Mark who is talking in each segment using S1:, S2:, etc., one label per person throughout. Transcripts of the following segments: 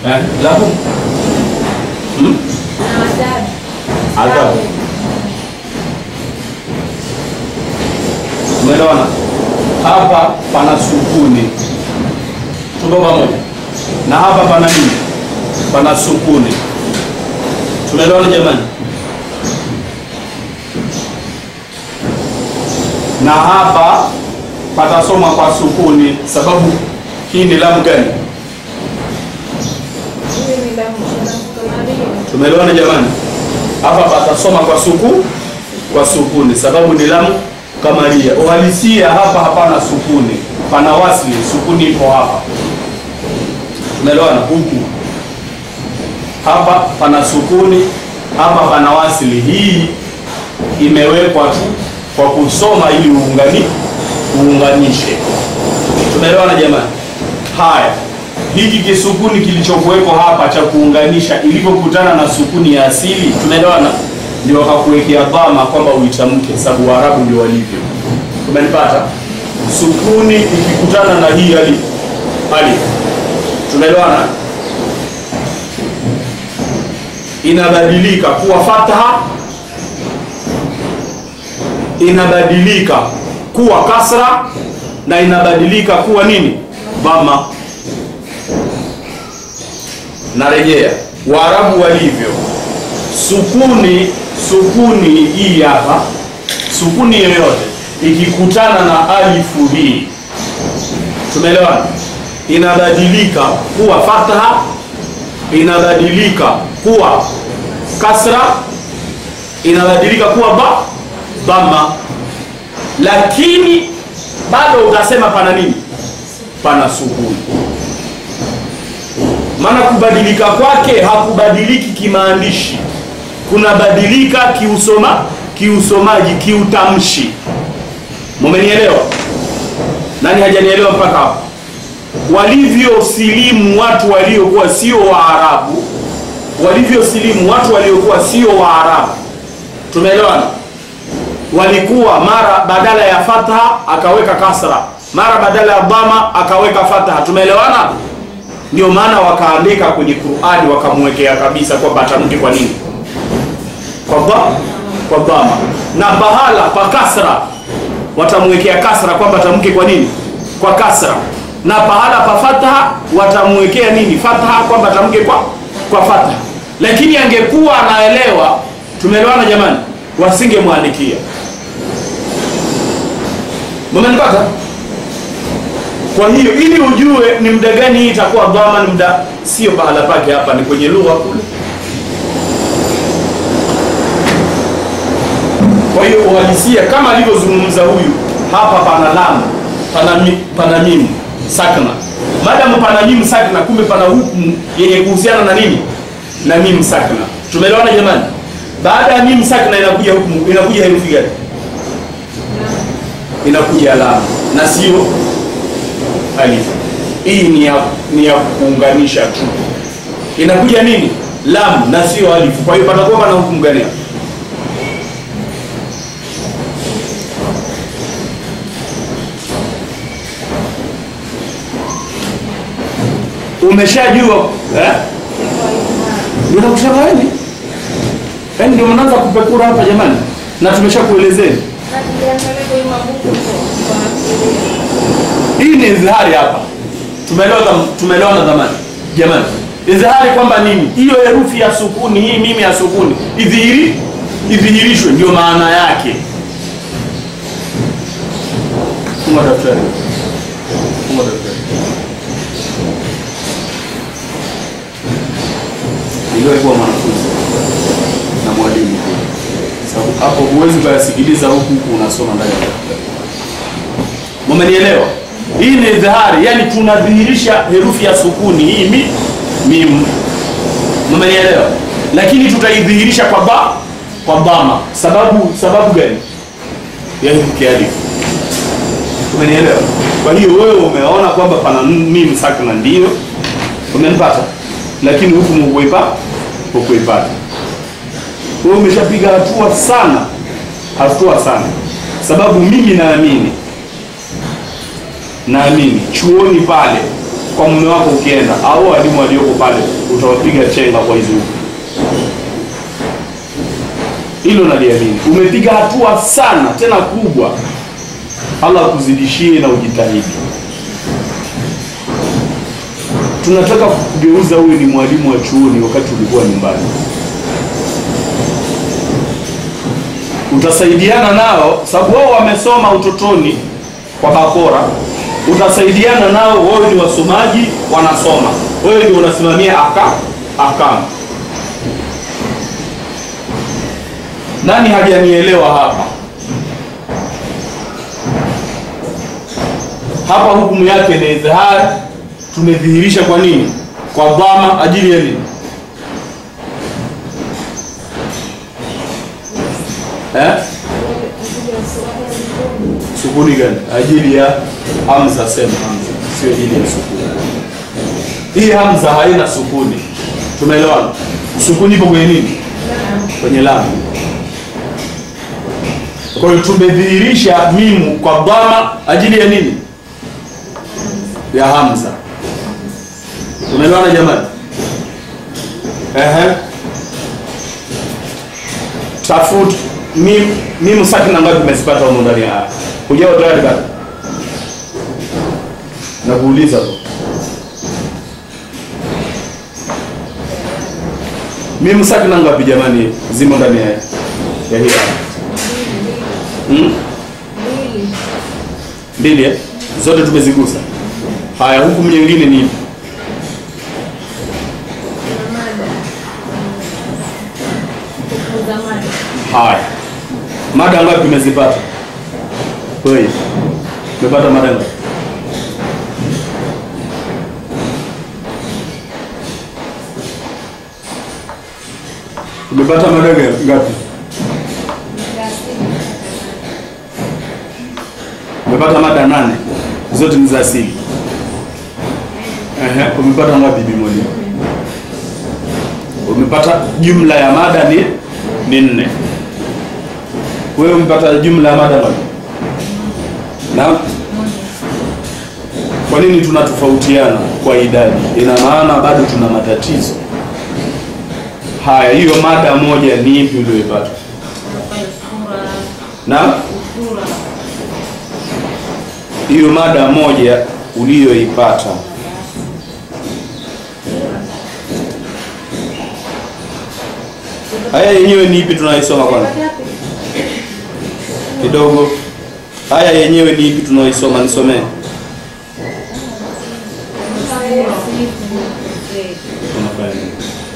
S1: eh, lahum hmm? adhabu umeelewana hapa pana sukuni tuko pamoja na hapa pana nini pana sukuni tumeelewana jamani na hapa patasoma kwa sukuni sababu hii ni lamu gani tumeelewana jamani hapa patasoma kwa suku kwa sukuni sababu ni lamu kamaria uhalisia hapa hapana sukuni pana wasli sukuni ipo hapa tumeelewana huku hapa pana sukuni hapa pana wasli hii imewekwa tu kwa kusoma ili uungani uunganishe tumeelewana jamani haya hiki kisukuni kilichokuwepo hapa cha kuunganisha ilivyokutana na sukuni ya asili tumeelewana ndio wakakuwekea dhama kwamba uitamke sababu waarabu ndio walivyo tumenipata sukuni ikikutana na hii alif alif tumeelewana inabadilika kuwa fatha inabadilika kuwa kasra na inabadilika kuwa nini dhama narejea waarabu walivyo sukuni sukuni hii hapa sukuni yoyote ikikutana na alifu hii tumeelewana inabadilika kuwa fatha inabadilika kuwa kasra inabadilika kuwa ba dhamma lakini bado utasema pana nini pana sukuni maana kubadilika kwake hakubadiliki kimaandishi kunabadilika kiusoma kiusomaji kiutamshi mumenielewa nani hajanielewa mpaka hapo walivyosilimu watu waliokuwa sio waarabu walivyosilimu watu waliokuwa sio waarabu tumeelewana walikuwa mara badala ya fatha akaweka kasra mara badala ya dhama akaweka fatha tumeelewana ndio maana wakaandika kwenye qurani wakamwekea kabisa kwamba atamke kwa nini kwa dha kwa dhama na bahala pa kasra watamwekea kasra kwamba atamke kwa nini kwa kasra na pahala pa fatha watamwekea nini fatha kwamba atamke kwa kwa fatha lakini angekuwa anaelewa tumeelewana jamani wasingemwandikia mmenipata kwa hiyo ili ujue ni muda gani hii itakuwa dhama ni muda sio pahala pake hapa ni kwenye lugha kule kwa hiyo uhalisia kama alivyozungumza huyu hapa pana lamu pana, mi, pana mimu sakna madamu pana mimu sakna kumbe pana hukumu yenye kuhusiana na nini na mimu sakna tumeelewana jamani baada ya mimu sakna inakuja hukumu inakuja herufi gani inakuja alama na sio alifu hii ni ya, ni ya kuunganisha tu inakuja nini lam na sio alifu kwa hiyo patakuwa pana hukumu gani hapa umeshajua eh? ninakusema yani yaani ndio mnaanza kupekura hapa jamani na tumeshakuelezeni hii ni izhari hapa tumeelewa tumeelewana zamani jamani izhari kwamba nini hiyo herufi ya sukuni hii mimi ya sukuni idhihiri idhihirishwe ndio maana yake fuma daftari fuma daftari iliyokuwa mwanafunzi na mwalimu sababu hapo huwezi ukayasikiliza huku huku unasoma ndani ya daftari mumenielewa hii ni dhahari yani tunadhihirisha herufi ya sukuni hii mi mim mumenielewa lakini tutaidhihirisha kwa ba kwa bama sababu sababu gani ya herufi kialifu umenielewa kwa hiyo wewe umeona kwamba pana mim sakna ndio umenipata lakini hukumu hukuipa hukuipata wewe umeshapiga hatua sana hatua sana sababu mimi naamini naamini chuoni pale kwa mume wako ukienda, au walimu walioko pale utawapiga chenga kwa hizo hilo naliamini. Umepiga hatua sana tena kubwa, Allah akuzidishie na ujitahidi. Tunataka kugeuza huyu ni mwalimu wa chuoni wakati ulikuwa nyumbani. Utasaidiana nao sababu wao wamesoma utotoni kwa bakora. Utasaidiana nao, wao ni wasomaji, wanasoma, wewe ndio unasimamia aka akamu Nani hajanielewa hapa? Hapa hukumu yake ni idhihar, tumedhihirisha kwa nini? Kwa dhama, ajili ya nini? Eh? Sukuni gani? Ajili ya hamza, sema hamza, sio ajili ya sukuni. Hii hamza haina sukuni, tumeelewana? Sukuni ipo kwenye nini? Kwenye lamu. Kwa hiyo tumedhihirisha mimu kwa dhama ajili ya nini? Ya hamza. Tumeelewana jamani? Ehe. Tafut mim mimu sakina ngapi umezipata huko ndani ya haya? Hujao tayari bado? Nakuuliza tu. Mimu sakina ngapi jamani zimo ndani ya ya hii haya? Hmm? Mbili eh? Zote tumezigusa. Haya, hukumu nyingine ni ipi? Haya, mada ngapi umezipata? Wewe umepata mada ngapi? Umepata mada ngapi? Umepata mada nane, zote ni za asili. Ehe, umepata ngapi bimoni? Umepata jumla ya mada ni ni nne. Wewe umepata jumla ya mada ngapi? Na kwa nini tunatofautiana kwa idadi? Ina maana bado tuna matatizo. Haya, hiyo mada moja ni ipi uliyoipata? Na hiyo mada moja uliyoipata haya yenyewe ni ipi tunaisoma kwanza kidogo haya yenyewe ni ipi tunaisoma nisomee Unafanya nini?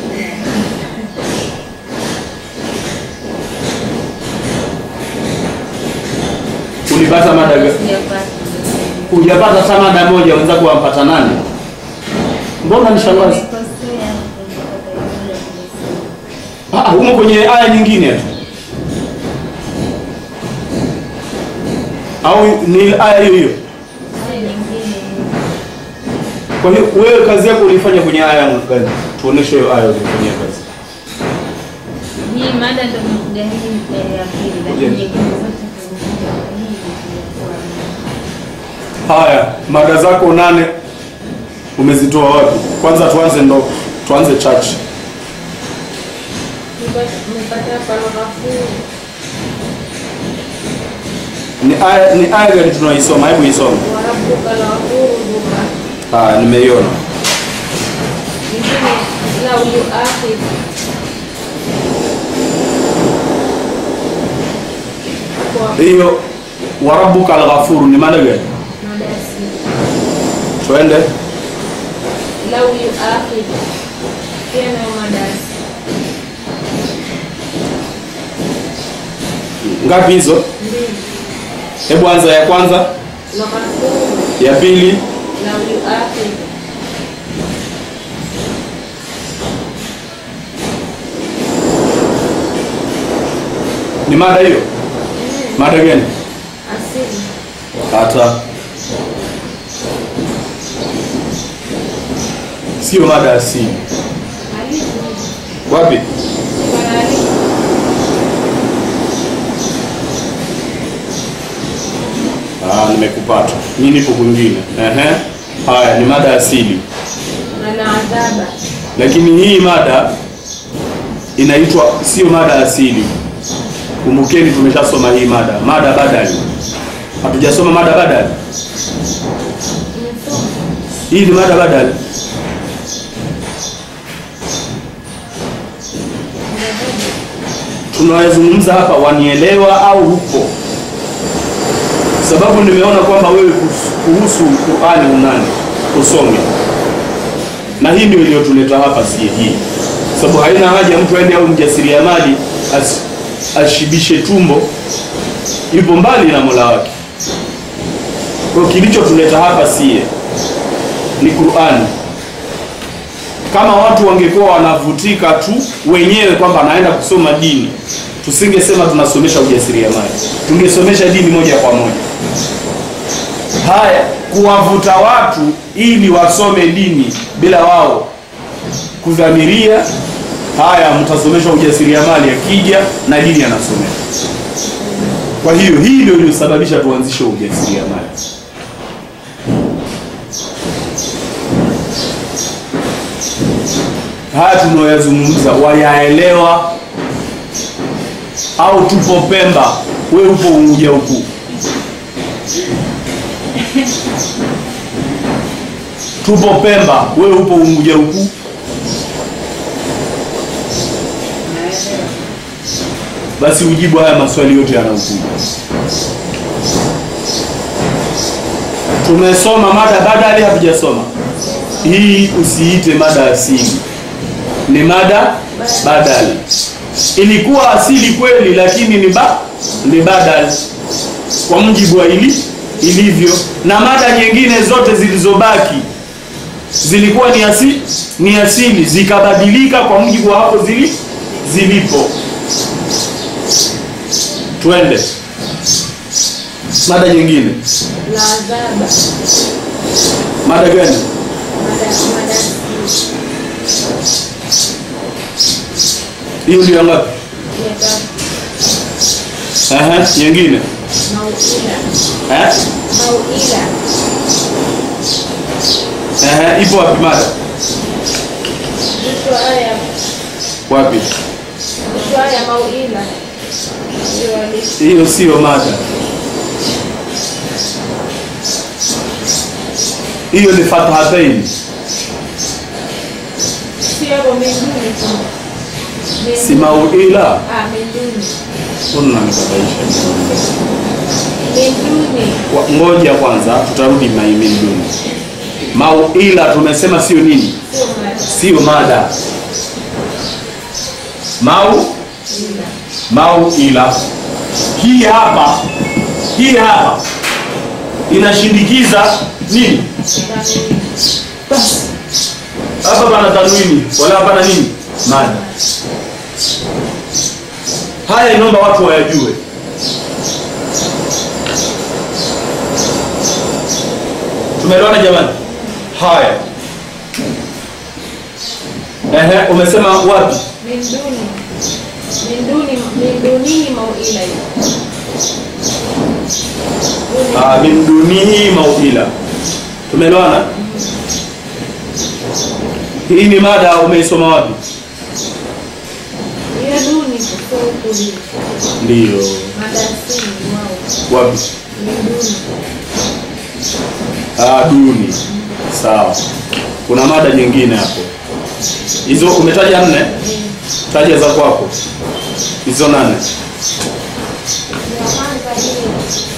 S1: ulipata mada ga- hujapata hata mada moja wenzako wampata nane mbona nishangazi Ah, humo kwenye aya nyingine tu au ni aya hiyo hiyo kwa hiyo wewe kazi yako ulifanya kwenye aya gani tuoneshe hiyo aya ulifanyia kazi
S2: Hii mada ndo imekuja hii ya pili, lakini
S1: Yeah.
S2: nyingine zote zimekuja hii ilikuwa
S1: haya mada zako nane umezitoa wapi kwanza tuanze ndo tuanze church
S2: Umepata paragrafu
S1: ni aya ni aya gani tunaisoma hebu isome
S2: warabuka la wahuruduka
S1: haya nimeiona
S2: nyingine lau yuakhid kwa
S1: hiyo warabuka alghafuru ni maana gani
S2: madasi
S1: twende
S2: lau yuakhid pia nayo madasi
S1: ngapi hizo
S2: mbili
S1: hebu anza ya kwanza
S2: laghafuru
S1: ya pili
S2: lau yuakhid
S1: ni mada hiyo mada gani
S2: asili
S1: hata sio mada asili
S2: halisi
S1: wapi
S2: halisi
S1: ah, nimekupata mi nipo kwingine ehe Haya ni mada asili,
S2: Al-adhaba.
S1: lakini hii mada inaitwa sio mada asili. Kumbukeni, tumeshasoma hii mada, mada badali. Hatujasoma mada badali.
S2: Nimesoma.
S1: Hii ni mada badali. tunayozungumza hapa wanielewa au hupo? Sababu nimeona kwamba wewe kus- kuhusu Qur'ani unani usome, na hii ndio iliyotuleta hapa, si hii sababu haina haja mtu aende au mjasiriamali as, ashibishe tumbo, yupo mbali na Mola wake. Kwa hiyo kilichotuleta hapa sie ni Qur'ani kama watu wangekuwa wanavutika tu wenyewe kwamba anaenda kusoma dini, tusingesema tunasomesha ujasiriamali, tungesomesha dini moja kwa moja. Haya, kuwavuta watu ili wasome dini bila wao kudhamiria, haya, mtasomesha ujasiriamali, akija na dini anasomesha. Kwa hiyo hii ndio iliyosababisha tuanzishe ujasiriamali. haya tunayoyazungumza wayaelewa au tupo Pemba, we upo Unguja huku? Tupo Pemba, we upo Unguja huku? Basi ujibu haya maswali yote yanayokuja. Tumesoma mada badali, hatujasoma hii. Usiite mada asili ni mada badali. Ilikuwa asili kweli, lakini ni ba ni badali kwa mujibu wa ili ilivyo, na mada nyingine zote zilizobaki zilikuwa ni asili, ni asili zikabadilika kwa mujibu wa hapo zili zilipo. Twende mada nyingine.
S2: Al-adhaba.
S1: Mada gani?
S2: Mada mada asili.
S1: Hiyo ndio ngapi?
S2: Ya tatu.
S1: Ehe, nyingine
S2: Mauila.
S1: eh?
S2: Mauila.
S1: Ehe, ipo wapi mada?
S2: Mwisho aya.
S1: Wapi?
S2: Mwisho aya mauila. Ndio hadithi.
S1: Hiyo sio mada, hiyo ni fathatain.
S2: Sio hapo mbinguni tu. Mbinguni.
S1: Si mauila
S2: Ah, mbinguni.
S1: unanikabaisha.
S2: Mbinguni.
S1: Wa- Ngoja kwanza, tutarudi maiminduni. Mauila tumesema sio nini?
S2: Sio mada.
S1: Sio mada. Mau
S2: Ila.
S1: mauila hii hapa, hii hapa inashindikiza nini?
S2: Tanwini.
S1: Hapa pana tanwini wala hapana nini mada. Haya inaomba watu wayajue. Tumeelewana jamani? Haya, ehe, umesema wapi?
S2: Mbinguni. Mbinguni. Mbinguni mauila hiyo.
S1: Ah, min dunihi mauila. Tumeelewana? Hii ni mada umeisoma wapi?
S2: Hiyo duni sio ukuli.
S1: Ndiyo.
S2: Mada asili wao.
S1: Wapi?
S2: Mbinguni.
S1: Ah, duni. Sawa. Kuna mada nyingine hapo. Hizo umetaja nne? Taja za kwako. Hizo nane.
S2: Ya kwanza hiyo.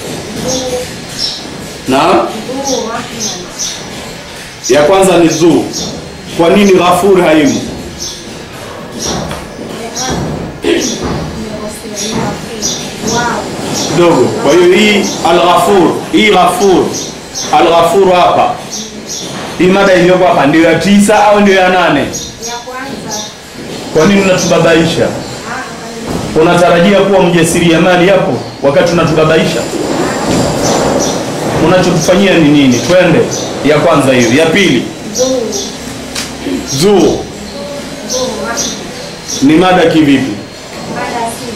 S1: Na
S2: Duu rahman.
S1: ya kwanza ni dhu. Kwa nini ghafur haimu?
S2: Wow.
S1: Kidogo. Kwa hiyo hii al-ghafur, hii ghafur, al-ghafur hapa. Hii mada iliyoko hapa ndio ya tisa au ndio ya nane?
S2: Ya kwanza.
S1: Kwa nini unatubabaisha? Unatarajia kuwa mjasiriamali hapo wakati unatubabaisha? Unachotufanyia ni nini? Twende ya kwanza hiyo. Ya pili,
S2: Duu.
S1: zuu
S2: Duu rahman.
S1: ni mada kivipi?
S2: Mada asili.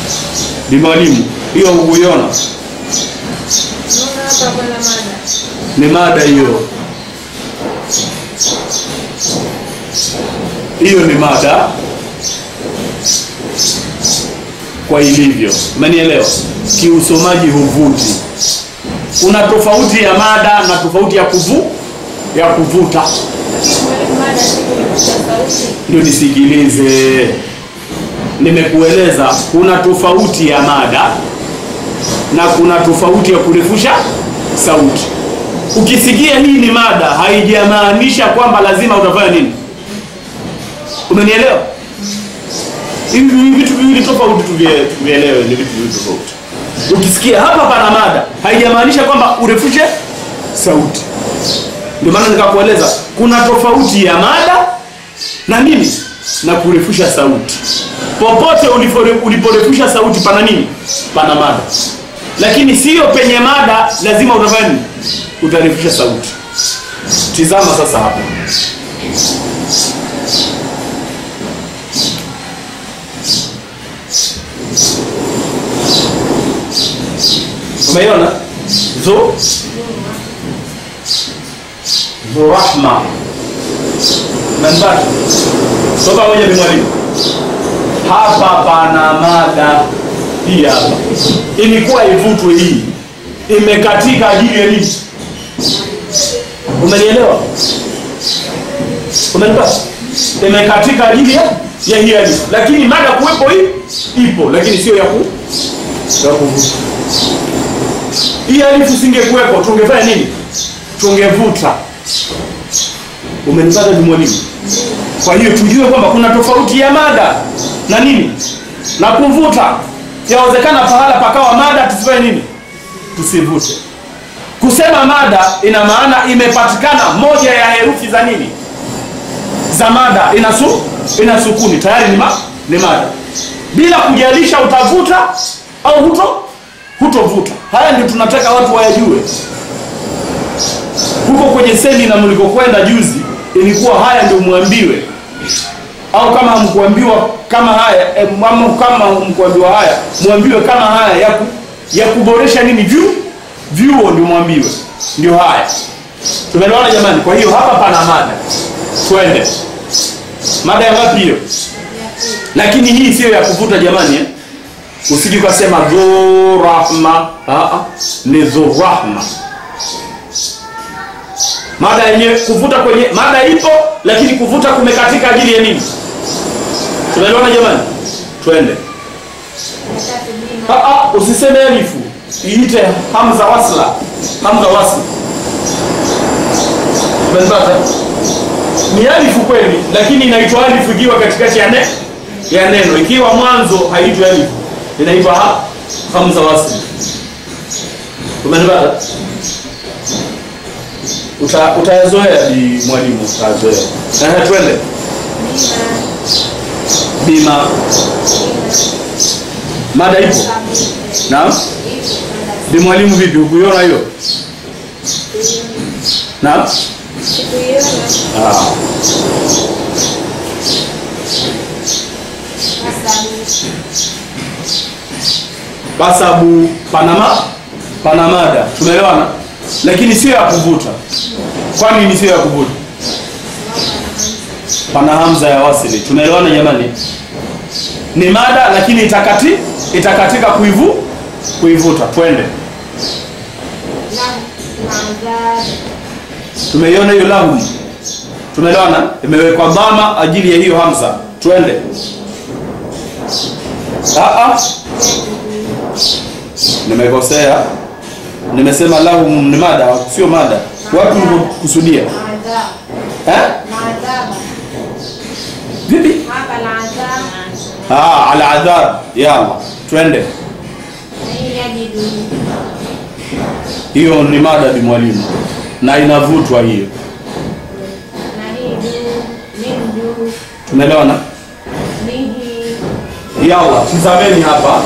S1: Bi mwalimu, hiyo hukuiona?
S2: Naona hapa kuna mada.
S1: ni mada hiyo hiyo ni mada kwa ilivyo umenielewa kiusomaji huvuti kuna tofauti ya mada na tofauti ya kuvu ya kuvuta
S2: Mada si kuvuta sauti.
S1: ndio nisikilize nimekueleza kuna tofauti ya mada na kuna tofauti ya kurefusha sauti ukisikia hii ni mada haijamaanisha kwamba lazima utafanya nini umenielewa hivi ni vitu viwili tofauti tuvie- tuvielewe ni vitu viwili tofauti ukisikia hapa pana mada haijamaanisha kwamba urefushe sauti ndio maana nikakueleza kuna tofauti ya mada na nini na kurefusha sauti popote ulipore- uliporefusha sauti pana nini pana mada lakini sio penye mada lazima utafanya nini utarefusha sauti tizama sasa hapa umeiona zo dhurahma nanbatu so pamoja ni mwalimu hapa pana mada hii hapa ilikuwa ivutwe hii imekatika ajili ya nini umenielewa umenipata imekatika ajili ya ya hii alifu lakini mada kuwepo hii ipo lakini sio ya ku ya kuvuta hii alifu singekuwepo tungefanya nini tungevuta umenipata ni mwalimu kwa hiyo tujue kwamba kuna tofauti ya mada na nini na kuvuta yawezekana pahala pakawa mada tusifanye nini tusivute kusema mada ina maana imepatikana moja ya herufi za nini za mada ina su ina sukuni tayari ni, ma, ni mada bila kujalisha utavuta au huto hutovuta haya ndio tunataka watu wayajue huko kwenye semina mlikokwenda juzi ilikuwa haya ndio mwambiwe au kama hamkuambiwa kama haya eh, ama kama mkuambiwa haya mwambiwe kama haya ya, ku, ya kuboresha nini vyu vyuo ndio mwambiwe ndio haya tumeelewana jamani kwa hiyo hapa pana mada twende mada ya ngapi hiyo lakini hii sio ya kuvuta jamani eh? usiji ukasema dhurahma ni dhurahma mada yenyewe kuvuta kwenye mada ipo lakini kuvuta kumekatika ajili ya nini tunaelewana jamani twende Ah, ah, usiseme alifu iite hamza wasla hamza wasla umenipata ni alifu kweli lakini inaitwa alifu ikiwa katikati ya, ne, ya neno ikiwa mwanzo haitwi alifu inaitwa ha, hamza wasli umenipata Uta, utayazoea ni mwalimu utayazoea Ehe, twende bima mada ipo naam ni mwalimu vipi ukuiona hiyo naam ah. basabu panama pana mada tumeelewana lakini sio ya kuvuta kwani ni sio ya kuvuta pana hamza ya wasili tumeelewana jamani ni mada lakini itakati itakatika kuivu kuivuta twende tumeiona hiyo lahum tumeelewana imewekwa dhama ajili ya hiyo hamza twende Ah, ah. nimekosea nimesema lahum ni mada sio mada wapi ulikusudia eh? vipi ah, ala adhab yalla twende hiyo ni mada bi mwalimu na inavutwa hiyo tumeelewana yalla tizameni hapa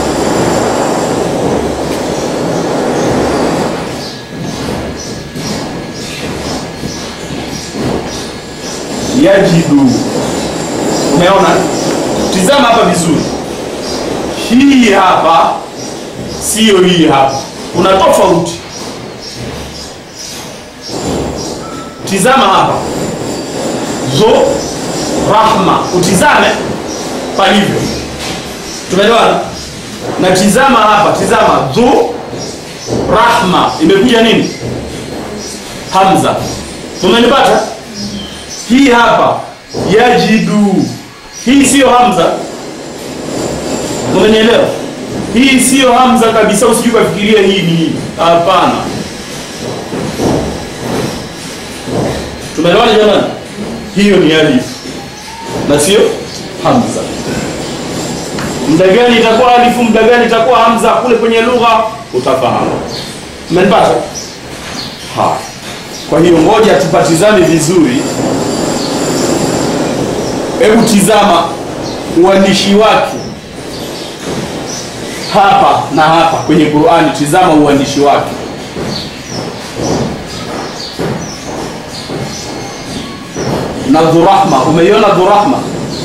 S1: yajidu umeona tizama hapa vizuri hii hapa siyo hii hapa kuna tofauti tizama hapa dhu rahma utizame palivyo tumeelewana na tizama hapa tizama dhu rahma imekuja nini hamza tumenipata hii hapa yajidu hii siyo hamza umenielewa hii siyo hamza kabisa usijui kafikiria hii ni hii hapana tumeelewana jamani hiyo ni alif na sio hamza muda gani itakuwa alifu muda gani itakuwa hamza kule kwenye lugha utafahamu umenipata haya kwa hiyo ngoja tupatizame vizuri hebu tizama uandishi wake hapa na hapa kwenye qurani tizama uandishi wake na dhurahma umeiona dhurahma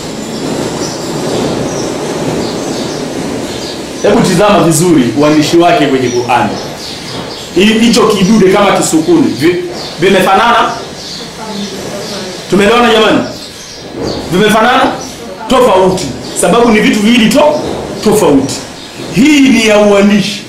S1: hebu tizama vizuri uandishi wake kwenye qurani Hi- hicho kidude kama kisukuni vi- vimefanana tumeelewana jamani vimefanana tofauti sababu ni vitu viwili to tofauti hii ni ya uandishi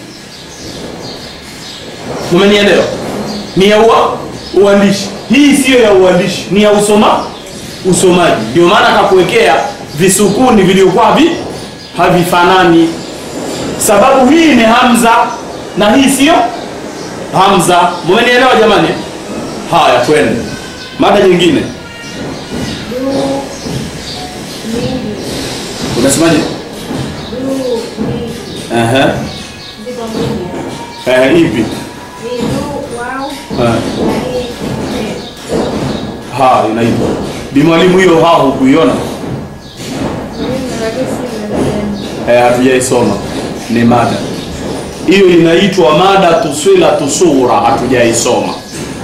S1: umenielewa ni ya ua, uandishi hii siyo ya uandishi ni ya usoma usomaji ndio maana akakuwekea visukuni vilivyokuwa havi havifanani sababu hii ni hamza na hii siyo hamza mumenielewa jamani haya twende mada nyingine
S2: Du mingi.
S1: unasemaje
S2: Du mingi.
S1: Ehe.
S2: Ziko mingi.
S1: Eh, ipi
S2: Ni du wao
S1: Eh.
S2: na hii eh.
S1: ha inaitwa bimwalimu hiyo ha hukuiona
S2: Mimi lakini si mnadhani.
S1: eh, hatujaisoma ni mada hiyo inaitwa mada tuswila tusura hatujaisoma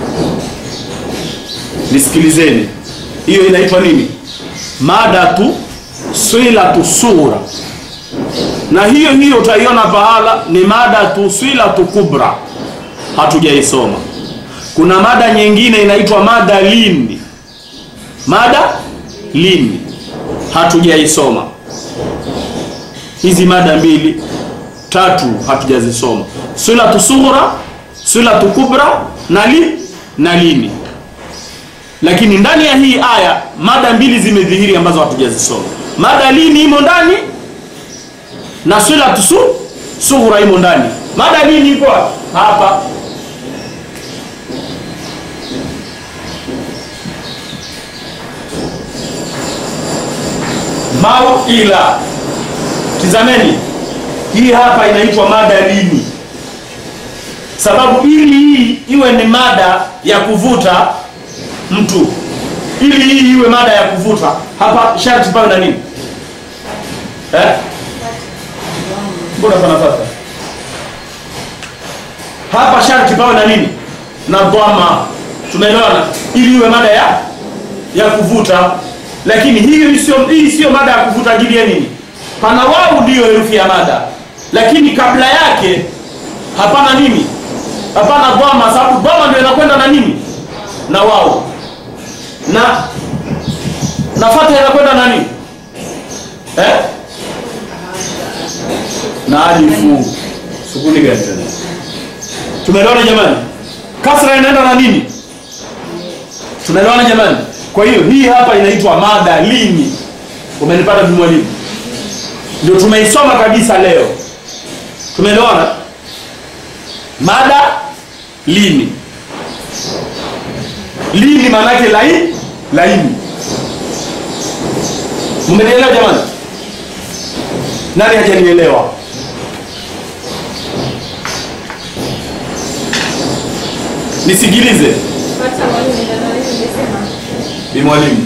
S1: nisikilizeni hiyo inaitwa nini mada tu swila tusura na hiyo hiyo utaiona pahala ni mada tu swila tu kubra hatujaisoma kuna mada nyingine inaitwa mada lini mada lini hatujaisoma hizi mada mbili tatu hatujazisoma silatu sughra silatu kubra na li na lini lakini ndani ya hii aya mada mbili zimedhihiri ambazo hatujazisoma mada lini imo ndani na silatu su sughra imo ndani mada lini iko wapi? hapa mauila tizameni hii hapa inaitwa mada lini sababu ili hii iwe ni mada ya kuvuta mtu ili hii iwe mada ya kuvuta hapa sharti pawe na nini eh? mbona pana sasa hapa sharti pawe na nini na dhama tumeelewana ili iwe mada ya ya kuvuta lakini hii sio hii sio mada ya kuvuta ajili ya nini pana wau ndiyo herufi ya mada lakini kabla yake hapana nini hapana dhama sababu dhama ndio inakwenda na nini na wau na na fatha inakwenda na nini eh? na alifu sukuni gani tena tumeelewana jamani kasra inaenda na nini tunaelewana jamani kwa hiyo hii hapa inaitwa mada lini umenipata mwalimu ndio tumeisoma kabisa leo tumeelewana mada lini lini maanake lai laini mmenielewa jamani nani hajanielewa nisikilize
S2: Hata mwalimu ndio nimesema.
S1: ni mwalimu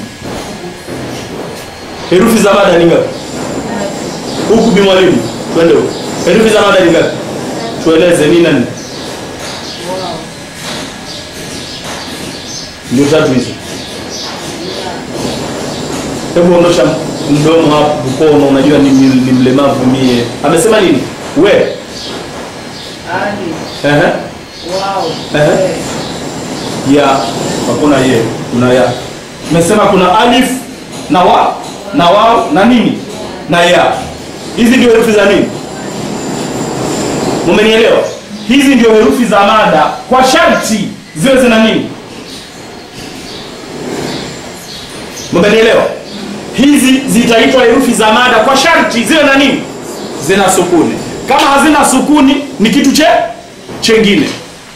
S1: herufi za mada ni ngapi huku bi mwalimu twende huku herufi za mada ni ngapi tueleze ni nani ndio tatu hizo hebu ondosha mdomo hapo mkono unajua ni, ni, ni mlemavu mie amesema nini we
S3: Ali,
S1: Ehe.
S3: wao,
S1: Ehe.
S3: we,
S1: ya hakuna ye kuna ya tumesema kuna alif na wa na wao na nini na ya hizi ndio herufi za nini mumenielewa hizi ndio herufi za mada kwa sharti ziwe zina nini mumenielewa hizi zitaitwa herufi za mada kwa sharti ziwe na nini zina sukuni kama hazina sukuni ni kitu che chengine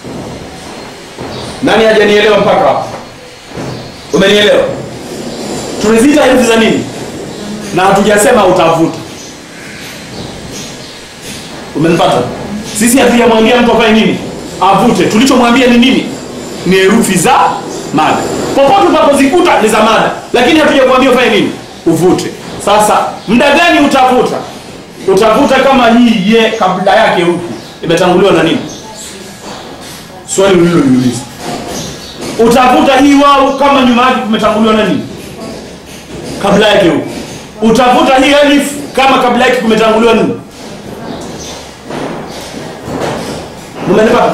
S1: nani hajanielewa mpaka hapa umenielewa tunaziita herufi za nini na hatujasema utavuta umenipata sisi hatujamwambia mtu afanye nini avute tulichomwambia ni nini ni herufi za mada popote utapozikuta ni za mada lakini hatujamwambia ufanye nini uvute sasa muda gani utavuta utavuta kama hii ye kabla yake huku imetanguliwa na nini swali uliloliuliza utavuta hii wau kama nyuma yake kumetanguliwa na nini kabla yake huku utavuta hii alif kama kabla yake kumetanguliwa nini umenipata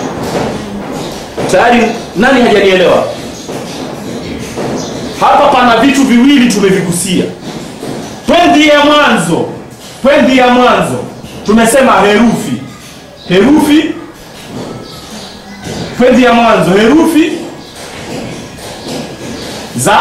S1: tayari nani hajanielewa hapa pana vitu viwili tumevigusia pwendi ya mwanzo pwendi ya mwanzo tumesema herufi herufi pwendi ya mwanzo herufi za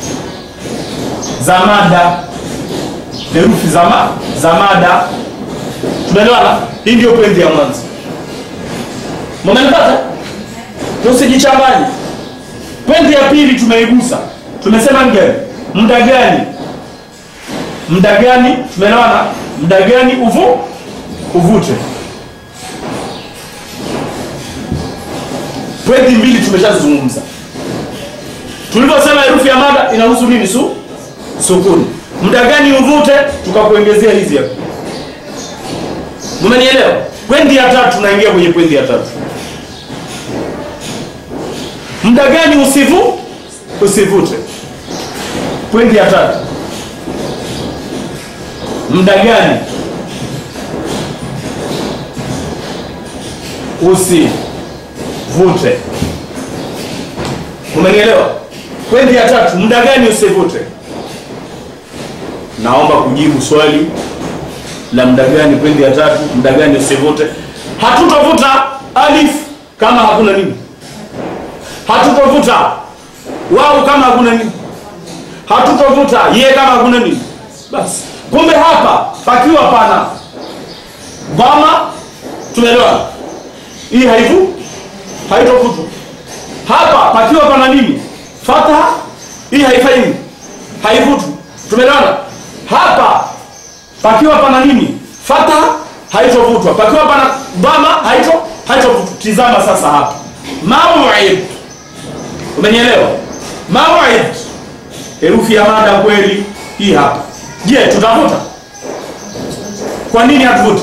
S1: za mada herufi za, ma, za mada tumeelewana hii ndio pwendi ya mwanzo mmenipata tusijichanganye pwendi ya pili tumeigusa tumesema ni gani muda gani muda gani tumeelewana muda gani uvu uvute pwendi mbili tumeshazungumza tulivyosema herufi ya mada inahusu nini su sukuni muda gani uvute tukakuongezea hizi hapa mmenielewa pwendi ya tatu tunaingia kwenye pwendi ya tatu muda gani usivu usivute pwendi ya tatu muda gani usivute umenielewa pwendi ya tatu muda gani usivute naomba kujibu swali la muda gani pwendi ya tatu muda gani usivute hatutovuta alif kama hakuna nini hatutovuta wau kama hakuna nini hatutovuta ye kama hakuna nini basi kumbe hapa pakiwa pana dhama tumeelewa hii haivu haitovutwa hapa pakiwa pana nini fataha hii haifanyi nini haivutwi tumeelewana hapa pakiwa pana nini fataha haitovutwa pakiwa pana dhama haito haitovutwa tizama sasa hapa mauid umenielewa mauid herufi ya mada kweli hii hapa je tutavuta kwa nini hatuvuti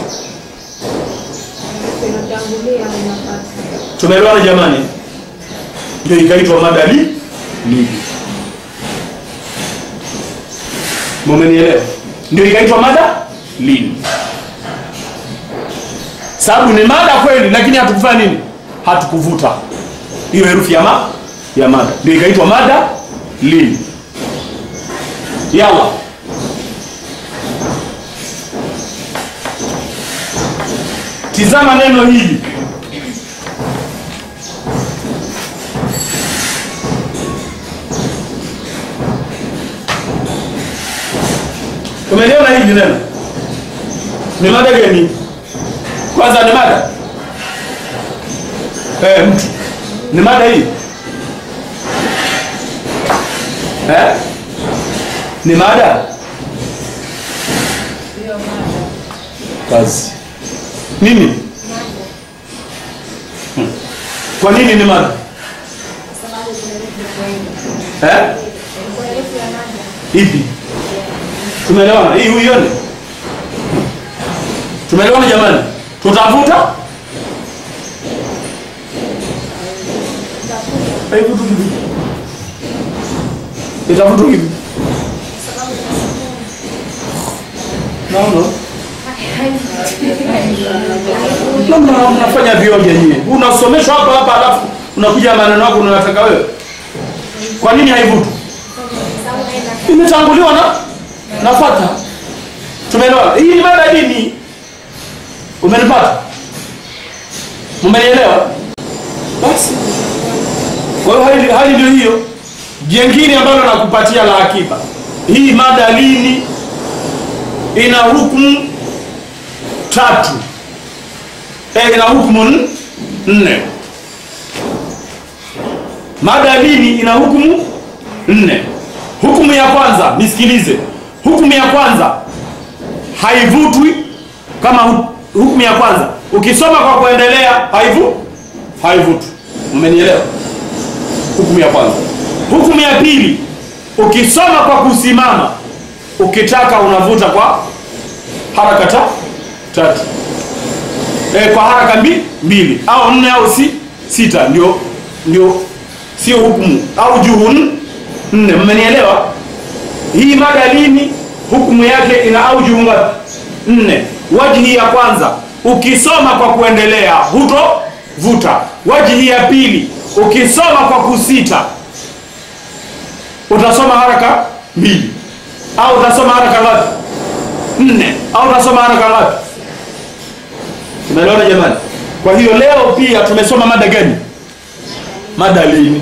S1: tumeelewana jamani ndio ikaitwa mada li lili mumenielewa ndio ikaitwa mada lili sababu ni mada kweli lakini hatukufanya nini hatukuvuta hiyo herufi ya ma ya mada ndio ikaitwa mada lili yalla tizama neno hili umeliona hili neno ni mada gani kwanza ni mada eh, mtu ni mada hii eh? ni mada kazi nini Hmm. kwa nini ni mada eh? ipi tumeelewana hii huione tumeelewana jamani tutavuta haivutu kivi itavutu kivi naona namna mnafanya vioja nyie unasomeshwa hapa hapa alafu unakuja maneno yako unayotaka wewe kwa nini haivutu imetanguliwa na na fatha tumeelewa hii ni mada ya dini umenipata umenielewa basi kwa hiyo hali, hali ndio hiyo jengine ambalo nakupatia la akiba hii mada lini ina hukumu tatu e, ina hukumu n- nne mada lini ina hukumu nne hukumu ya kwanza nisikilize hukumu ya kwanza haivutwi kama hu- hukumu ya kwanza ukisoma kwa kuendelea haivu haivutwi umenielewa hukumu ya kwanza hukumu ya pili ukisoma kwa kusimama ukitaka unavuta kwa haraka ta, tatu e, kwa haraka mbi, mbili au nne au si, sita ndio ndio sio hukumu au juhu n- nne mmenielewa hii mada lini hukumu yake ina au juhu ngapi nne wajihi ya kwanza ukisoma kwa kuendelea hutovuta wajihi ya pili ukisoma kwa kusita utasoma haraka mbili au utasoma haraka ngapi nne au utasoma haraka ngapi tumeelewana jamani kwa hiyo leo pia tumesoma mada gani mada lini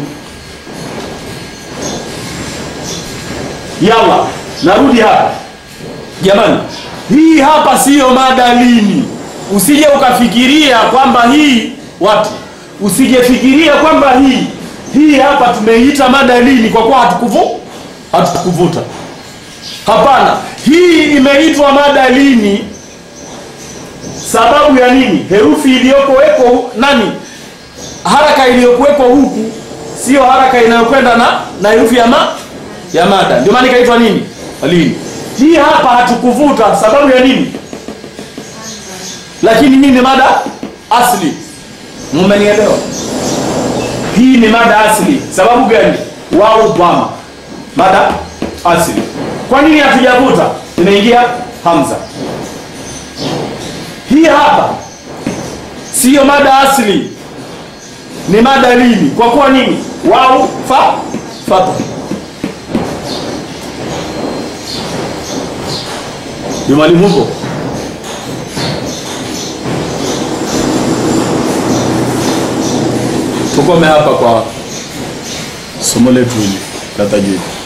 S1: yalla narudi hapa jamani hii hapa siyo mada lini usije ukafikiria kwamba hii watu usijefikiria kwamba hii hii hapa tumeita mada lini kwa kuwa hatukuvu hatukuvuta hapana hii imeitwa mada lini sababu ya nini herufi iliyokuwepo nani haraka iliyokuwepo huku sio haraka inayokwenda na na herufi ya ma ya mada ndio maana ikaitwa nini lini hii hapa hatukuvuta sababu ya nini lakini hii ni mada asli mmenielewa hii ni mada asli sababu gani wao bwama mada asli kwa nini hatujavuta imeingia hamza hii hapa siyo mada asli ni mada lini kwa kuwa nini wao fa fata jumani mupo tukome hapa kwa somo letu hili la tajwidi